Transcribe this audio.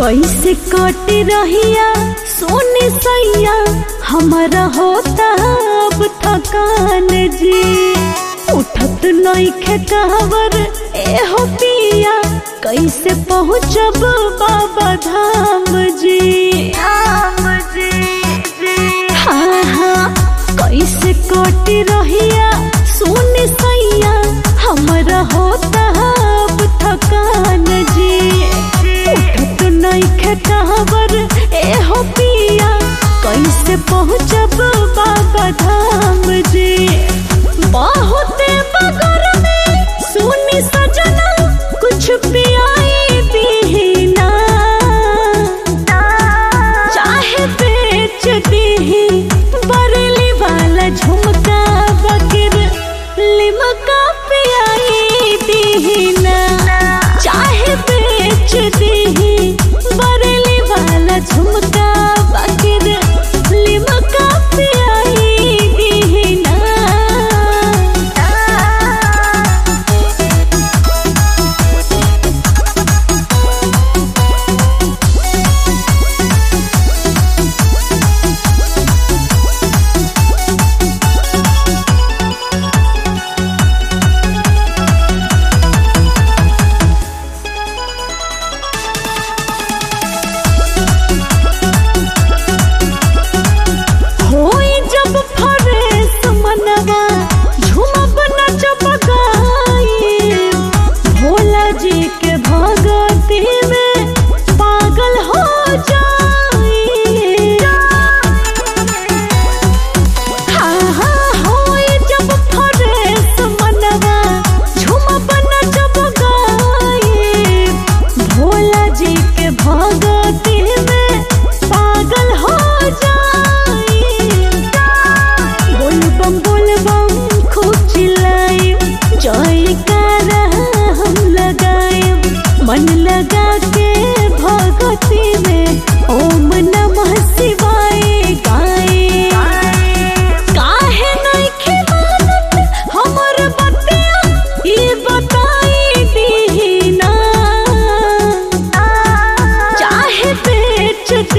कैसे कट रहिया सोने सैया हमारा होता अब थकान जी उठत नइखे कहवर ए हो पिया कैसे पहुँचब बाबा धाम जी धाम जी हाँ हाँ कैसे कट रहिया सोने सैया हमारा होता अब थकान जी उठत नइखे कहवर ए हो पिया कैसे पहुँचब बाबा धाम जी बहुते बगर में सुनी सजना कुछ पियाई दीना चाहे बेच दीही बरली वाला झुमका बकर लिमका पियाई दीना चाहे बेच दीही बरली वाला झुमका बकर लिमका पियाई दीना होई जब फरेस मनवा झूमब नचब गाई भोला जी के भगती में पागल हो जाई हाँ हाँ होई जब फरेस मनवा झूमब नचब गाई भोला जी के भगती में पागल हो जाई बोल बम बोल बम खूब चिल्लाई जयकारा हम लगाए मन लगा के भगती में ओम नमः शिवाय गाए काहे नइखे मानत हमर बतिया ई बताई दीना चाहे बेच